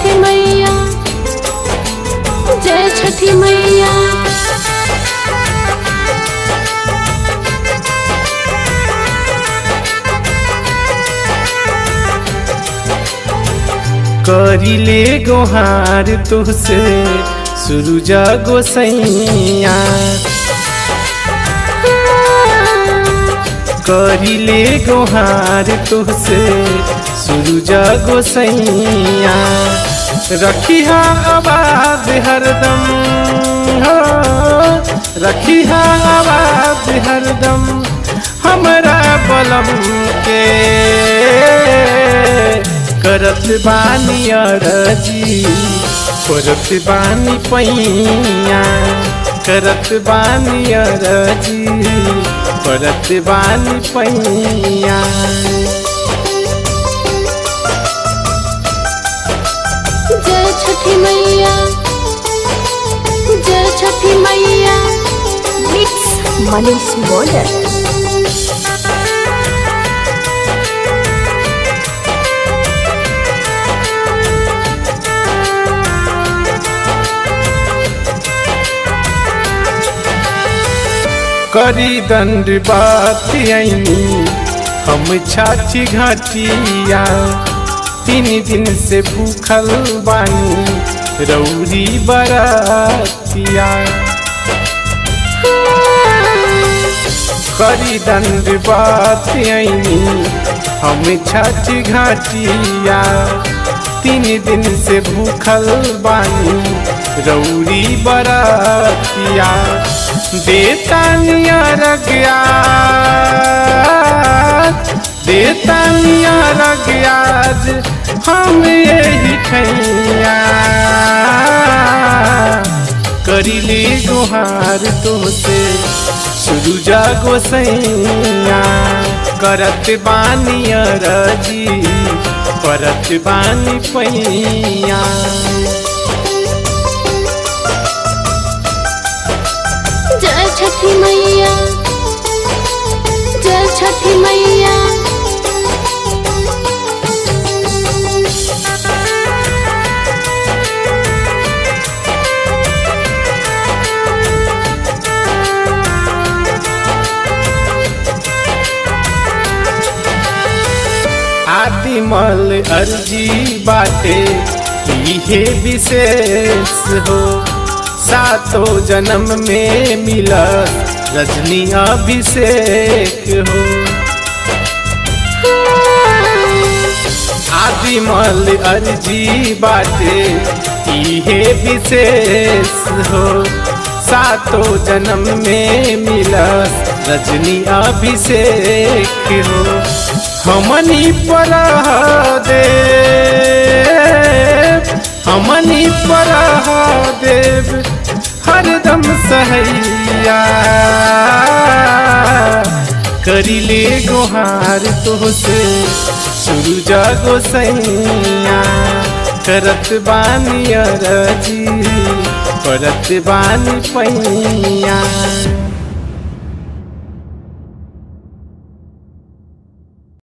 छठी मैया जय छठी मैया करिले गोहार तुहसे सुरुजा गोसैया करिले गोहार तुहसे सुरुजा गोसैया रखिहा आवाज हरदम हो रखिहा आवाज हरदम हमरा बलम के करत बानी अरजी करत बानी पैया करत बानी अरजी करत बानी पैया जय छठी मैया जय छठी मैया मिक्स मनीष बॉर्डर करी दंड बात आईनी हम छाची घाटिया तीन दिन से भूखल बानी रौरी बरातिया करी दंड बात आईनी हम छाची घाटिया तीन दिन से भूखल बानी रौरी बरातिया देतानिया रगया देतानिया रगयाज हम यही खैया करिले गुहार तोसे सुरुजा गोसैया करत बानी अरजी परत बानी पैया जय छठी मैया जय छठी मैया आदिमल अर्जी बाटे इहे विशेष हो सातो जन्म में मिला रजनी अभिषेक हो आदिमल अर्जी बाटे इहे विशेष हो सातो जन्म में मिला रजनी अभिषेक हो हमनी पर दे हमनी पर देव हरदम सहैया करिले गोहार तोहसे सुरुजा गोसैया करत बानी अरजी करत बानी पैया